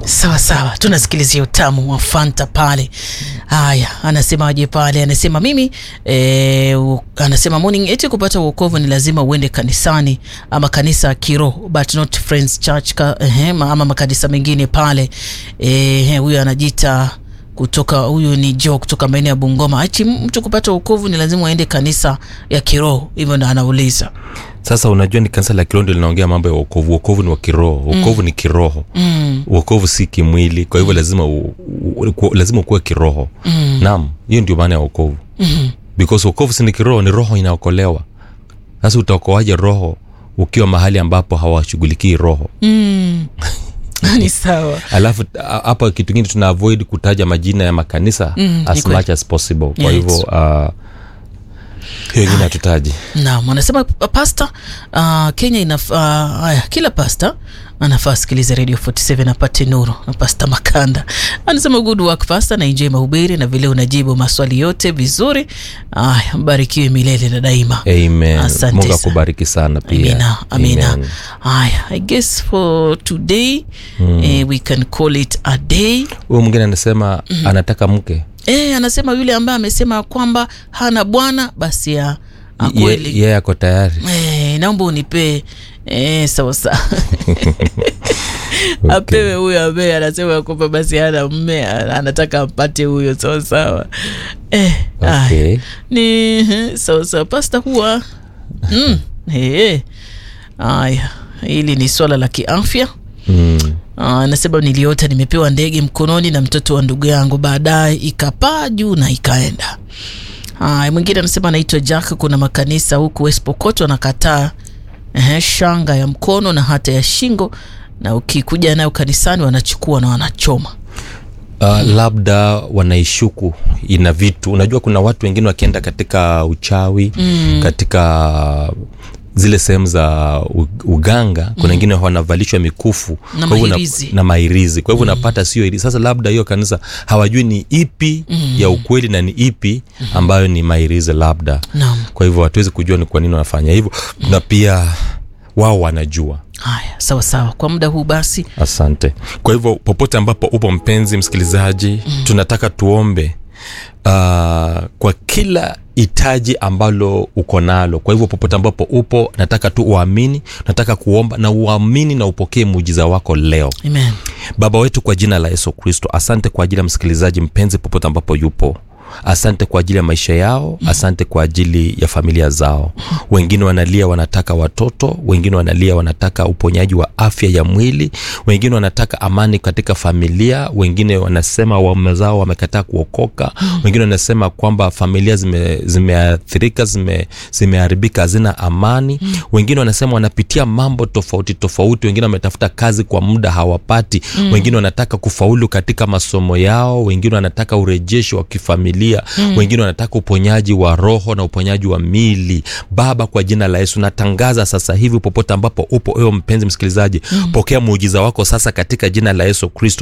sawa sawa tunasikilizia utamu wa fanta pale haya anasemaje pale anasema mimi e, u, anasema morning eti kupata uokovu ni lazima uende kanisani ama kanisa kiroho but not friends church ka, ehe, ma- ama makanisa mengine pale Eh, huyo anajiita kutoka huyu ni jo kutoka maeneo ya bungoma achi mtu kupata uokovu ni lazima aende kanisa ya kiroho hivyo ndo anauliza sasa unajua ni kanisa la kiroho ndio linaongea mambo ya uokovu uokovu ni wa kiroho uokovu mm. ni kiroho mm, uokovu si kimwili kwa hivyo lazima u, u, u, lazima ukuwe kiroho mm, naam hiyo ndio maana ya uokovu mm, because uokovu si ni kiroho ni roho inaokolewa sasa utaokoaje roho ukiwa mahali ambapo hawashughulikii roho mm. ni sawa alafu a- hapa kitu kingine tuna avoid kutaja majina ya makanisa Mm, ni as kweli. much as possible kwa Yeah, hivyo uh, hiyo ingine hatutaji naam anasema uh, pasta uh, kenya inafaa uh, haya kila pasta anafaa asikilize radio 47 apate nuru na pasta makanda anasema good work pasta na enjoy mahubiri na vile unajibu maswali yote vizuri aya mbarikiwe milele na daima amen Asante mungu sana. akubariki sana pia amina amina Amen. haya i guess for today mm. eh, we can call it a day huyu mwingine anasema mm. anataka mke eh, anasema yule ambaye amesema kwamba hana bwana basi ya Ye- kweli yeye ako tayari Eh, naomba unipee eh, sawa sawa apewe huyo ambaye anasema kwamba basi hana mme anataka ampate huyo sawa sawa eh, aya. okay. ni eh, sawa sawa pasta huwa mm, eh, aya hili ni swala la kiafya mm. Ah, anasema niliota nimepewa ndege mkononi na mtoto wa ndugu yangu baadaye ikapaa juu na ikaenda haya mwingine anasema anaitwa jack kuna makanisa huku west pokot wanakataa ehe, shanga ya mkono na hata ya shingo na ukikuja nayo kanisani wanachukua na wanachoma Uh, labda wanaishuku ina vitu unajua kuna watu wengine wakienda katika uchawi mm. katika zile sehemu za u- uganga kuna wengine wanavalishwa mikufu Na Kwa hivyo una- mahirizi. na mahirizi kwa hivyo unapata sio hirizi sasa labda hiyo kanisa hawajui ni ipi mm. ya ukweli na ni ipi ambayo ni mahirizi labda naam kwa hivyo hatuwezi kujua ni kwa nini wanafanya hivyo na pia wao wanajua haya sawa sawa kwa muda huu basi asante kwa hivyo popote ambapo upo mpenzi msikilizaji mm. tunataka tuombe uh, kwa kila hitaji ambalo uko nalo kwa hivyo popote ambapo upo nataka tu uamini nataka kuomba na uamini na upokee muujiza wako leo amen baba wetu kwa jina la yesu kristo asante kwa ajili ya msikilizaji mpenzi popote ambapo yupo asante kwa ajili ya maisha yao asante kwa ajili ya familia zao wengine wanalia wanataka watoto wengine wanalia wanataka uponyaji wa afya ya mwili wengine wanataka amani katika familia wengine wanasema waume zao wamekataa kuokoka wengine wanasema kwamba familia zime- zimeathirika zime zimeharibika hazina amani wengine wanasema wanapitia mambo tofauti tofauti wengine wametafuta kazi kwa muda hawapati mm. wengine wanataka kufaulu katika masomo yao wengine wanataka urejesho wa kifamilia mm. wengine wanataka uponyaji wa roho na uponyaji wa mili baba kwa jina la yesu natangaza sasa hivi popote ambapo upo ewe mpenzi msikilizaji mm. pokea muujiza wako sasa katika jina la yesu kristo